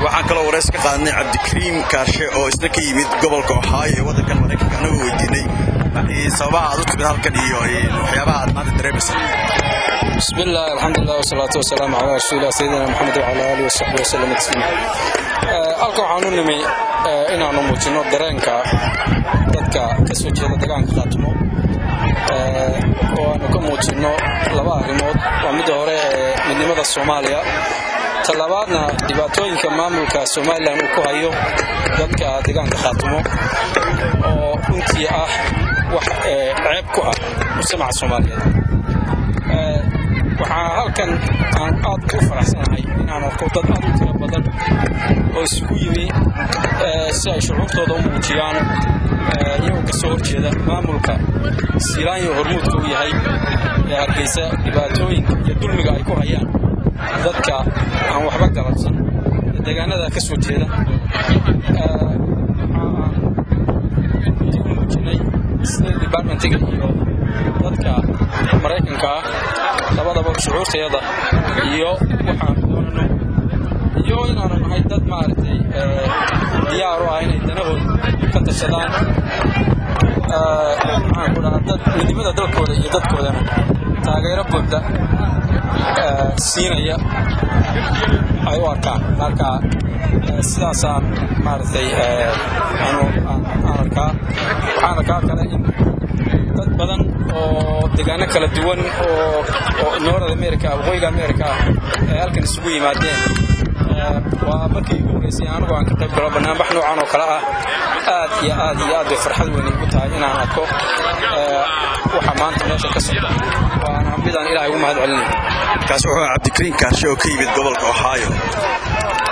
waxaan kaloo waraysi ka qaadanay cabdikariim kaarshe oo isna ka yimid gobolka ohaayo ee waddankan maraykanka anagoo weydiinay sababaha aad u timid halkan iyo waxyaabaha aad maanta dareemaysa بسم الله الحمد لله والصلاة والسلام على رسول الله سيدنا محمد وعلى آله وصحبه وسلم تسليما halkan waxaan u nimi inaanu muujinno dareenka dadka ka soo jeeda deegaanka khaatimo oo aanu ka muujinno laba arrimood waa midda hore ee midnimada soomaaliya talabaadna dhibaatooyinka maamulka somalilan uu ku hayo dadka deegaanka khaatimo oo runtii ah wax ceeb ku ah mujtamaca soomaaliyeed waxaa halkan aan aad u faraxsanahay inaan arko dad aad u tiro badan oo isugu yimi si ay shucuurtooda u muujiyaan iyagoo ka soo horjeeda maamulka siilaanyo hormuudka u yahay ee hargeysa dhibaatooyinka iyo dulmiga ay ku hayaan dadka aan waxba galabsan ee deegaanada ka soo jeeda muujinay state departmentiga iyo dadka maraykanka ah labadaba shucuurtayada iyo waxaan doonano iyo inaanu nahay dad maaragtay diyaar u ah inay danahooda ka tashadaan maxaan ku dhahaa dad midnimada dalkooda iyo dadkoodana taageero buuxda siinaya ay u arkaan marka sidaasaan maaragtay aan arkaa waxaan arkaa kale in dad badan oo deegaano kala duwan oo north america waqooyiga america ay halkan isugu yimaadeen waa markii ugu horreysay anigu aan ka qayb galo barnaamij noocan oo kale ah aad iyo aad iyo aad bay farxad weyn igu tahay inaan arko waxa maanta meesha ka socda waana midaan ilaahay ugu mahad celinaya kaas wuxuu cabdikariim kaarshe oo ka yimid gobolka ohaayo